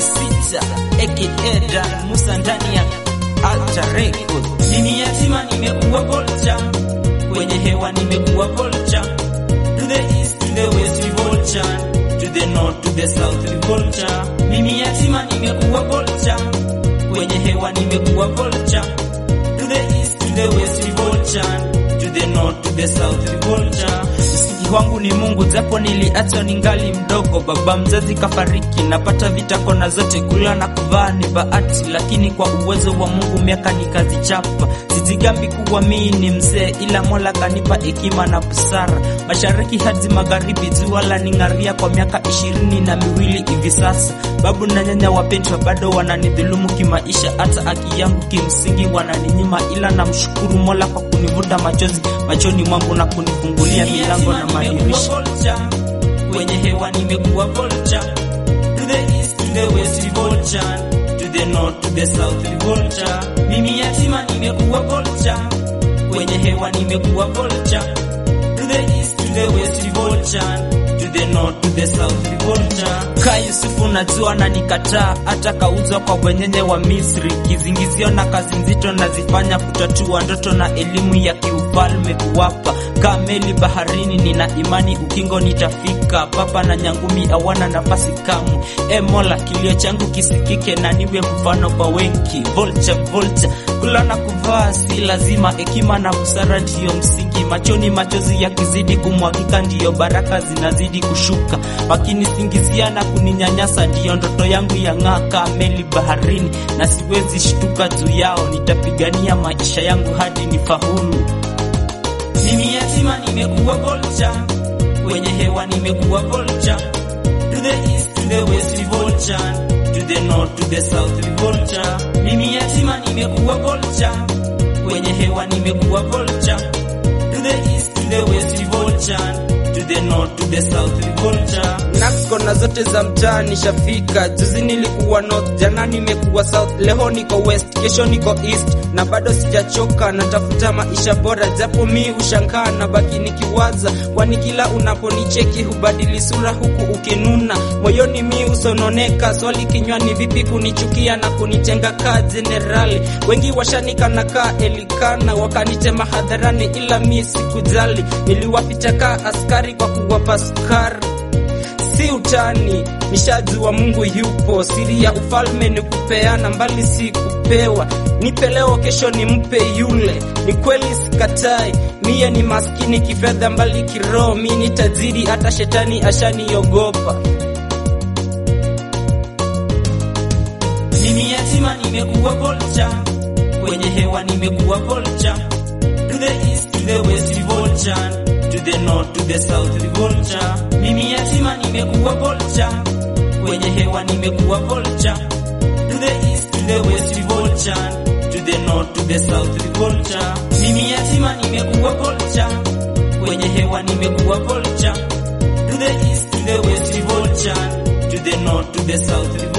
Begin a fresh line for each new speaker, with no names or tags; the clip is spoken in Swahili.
sita aka Dan Musa ndani ya Alta Record.
Mimi yatima nimekuwa vulture, kwenye hewa nimekuwa vulture. To the east, to the west we vulture, to the north, to the south we vulture. Mimi yatima nimekuwa vulture, kwenye hewa nimekuwa vulture. To the east, to the west we vulture, to the north, to the south we vulture.
Msingi wangu ni Mungu, japo niliachwa ningali mdogo. Baba mzazi kafariki, napata vita kona zote, kula na kuvaa ni bahati, lakini kwa uwezo wa Mungu miaka nikazichapa. Sijigambi kuwa mimi ni mzee, ila Mola kanipa hekima na busara. Mashariki hadi magharibi, jua la ning'aria kwa miaka ishirini na miwili hivi sasa. Babu na nyanya wapendwa bado wananidhulumu kimaisha, hata haki yangu kimsingi wananinyima, ila namshukuru Mola kwa kunivuta machozi machoni mwangu na kunifungulia milango na madirisha.
Kwenye hewa nimekuwa vulture. To the east, to the west we vulture. To the north, to the south we vulture. Mimi yatima nimekuwa vulture. Kwenye hewa nimekuwa vulture. To the east, to the west we vulture. To the north, to the south we vulture.
Ka Yusufu najua na nikataa, hata kauzwa kwa wenyenye wa Misri. Kizingizio na kazi nzito nazifanya kutatua ndoto na elimu ya kiufalme kuwapa. Kaa meli baharini, nina imani ukingo nitafika. Papa na nyangumi hawana nafasi kamwe. E Mola, kilio changu kisikike na niwe mfano kwa wengi. Vulture, vulture, kula na kuvaa si lazima, hekima na busara ndiyo msingi. Machoni machozi yakizidi kumwagika, ndiyo baraka zinazidi kushuka. Wakinisingizia na kuninyanyasa, ndiyo ndoto yangu yang'aa meli baharini, na siwezi shtuka juu yao. Nitapigania maisha yangu hadi nifaulu.
Mimi yatima nimekuwa vulture, kwenye hewa nimekuwa vulture. To the east, to the west we vulture, to the north, to the south we vulture. Mimi yatima nimekuwa vulture, kwenye hewa nimekuwa vulture. To the east, to the west we vulture, to the north, to the south we vulture.
Nax kona zote za mtaa nishafika. Juzi nilikuwa north, jana nimekuwa south, leo niko west, kesho niko east, na bado sijachoka, natafuta maisha bora, japo mi ushangaa na baki nikiwaza, kwani kila unaponicheki hubadili sura huku ukinuna, moyoni mi usononeka, swali kinywani, vipi kunichukia na kunitenga kaa jenerali. Wengi washanikana kaa elikana, wakanitema hadharani, ila mi sikujali, niliwaficha kaa askari kwa kuwapa sukari si utani, nishajua Mungu yupo. Siri ya ufalme ni kupeana, mbali si kupewa. Nipe leo, kesho nimpe yule. Ni kweli sikatai, mie ni maskini kifedha, mbali kiroho mi ni tajiri, hata shetani ashaniogopa.
Mimi yatima nimekuwa vulture, kwenye hewa nimekuwa vulture. To the east, to the west we vulture, to the north, to the south we vulture. Mimi yatima nimekuwa vulture, kwenye hewa nimekuwa vulture. To the east, to the west we vulture, to the north, to the south we vulture. Mimi yatima nimekuwa vulture, kwenye hewa nimekuwa vulture. To the east, to the west we vulture, to the north, to the south we